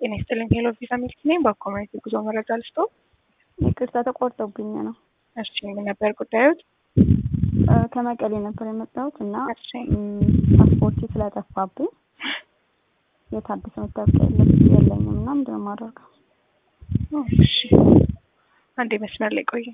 ጤና ይስጥልኝ። ሄሎ ቪዛ ሚልክ ነኝ። በኮሚኒቲ ጉዞ መረጃ ልስጦ። ይቅርታ ተቆርጦብኝ ነው። እሺ ምን ነበር ጉዳዮት? ከመቀሌ ነበር የመጣሁት እና እሺ ፓስፖርት ስለጠፋብኝ የታደሰ መታወቂያ የለ- የለኝም እና ምንድን ነው የማደርገው? እሺ አንዴ መስመር ላይ ቆይ።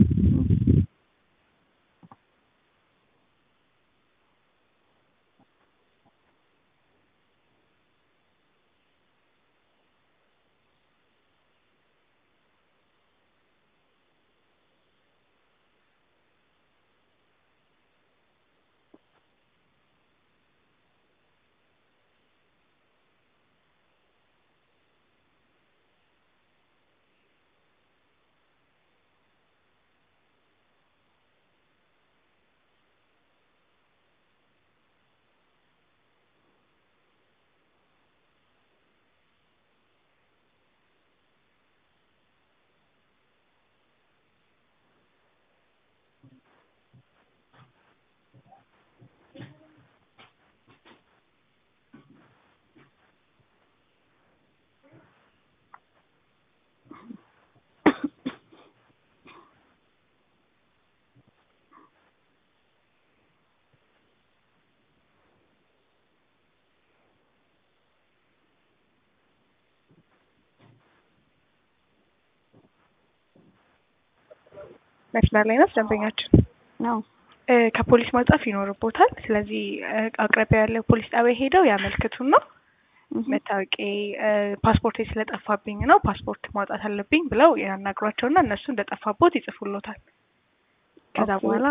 መስመር ላይ ናት ደንበኛችን። ነው እ ከፖሊስ መጻፍ ይኖርቦታል። ስለዚህ እ አቅራቢያ ያለ ፖሊስ ጣቢያ ሄደው ያመልክቱና መታወቂያ ፓስፖርት ስለጠፋብኝ ነው ፓስፖርት ማውጣት አለብኝ ብለው ያናግሯቸውና እነሱ እንደጠፋቦት ይጽፉሎታል። ከዛ ኦኬ። በኋላ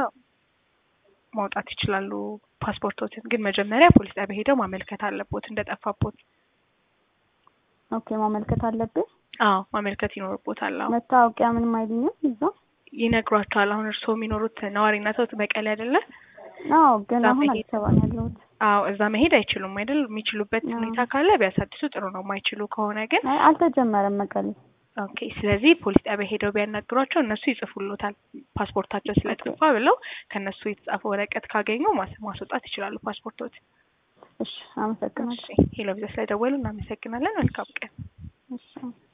ማውጣት ይችላሉ ፓስፖርቶትን። ግን መጀመሪያ ፖሊስ ጣቢያ ሄደው ማመልከት አለቦት እንደጠፋቦት። ኦኬ ማመልከት አለብኝ። አዎ ማመልከት ይኖርቦታል። አዎ መታወቂያ ምንም አይልኝም እዛ? ይነግሯቸዋል። አሁን እርስዎ የሚኖሩት ነዋሪነቶት መቀሌ አይደለ? አዎ ግን እዛ አሁን መሄድ- አዲስ አበባ ነው ያለሁት። አዎ እዛ መሄድ አይችሉም አይደል? የሚችሉበት አዎ። ሁኔታ ካለ ቢያሳድሱ ጥሩ ነው። የማይችሉ ከሆነ ግን አይ አልተጀመረም መቀሌ። ኦኬ። ስለዚህ ፖሊስ ጣቢያ ሄደው ቢያናግሯቸው እነሱ ይጽፉሎታል። ፓስፖርታቸው ስለጠፋ ብለው ከእነሱ የተጻፈ ወረቀት ካገኙ ማስ- ማስወጣት ይችላሉ ፓስፖርቶት። እሺ አመሰግናለሁ። እሺ ሄሎ ቪዛ ስለደወሉ እናመሰግናለን። መልካም ቀን። እሺ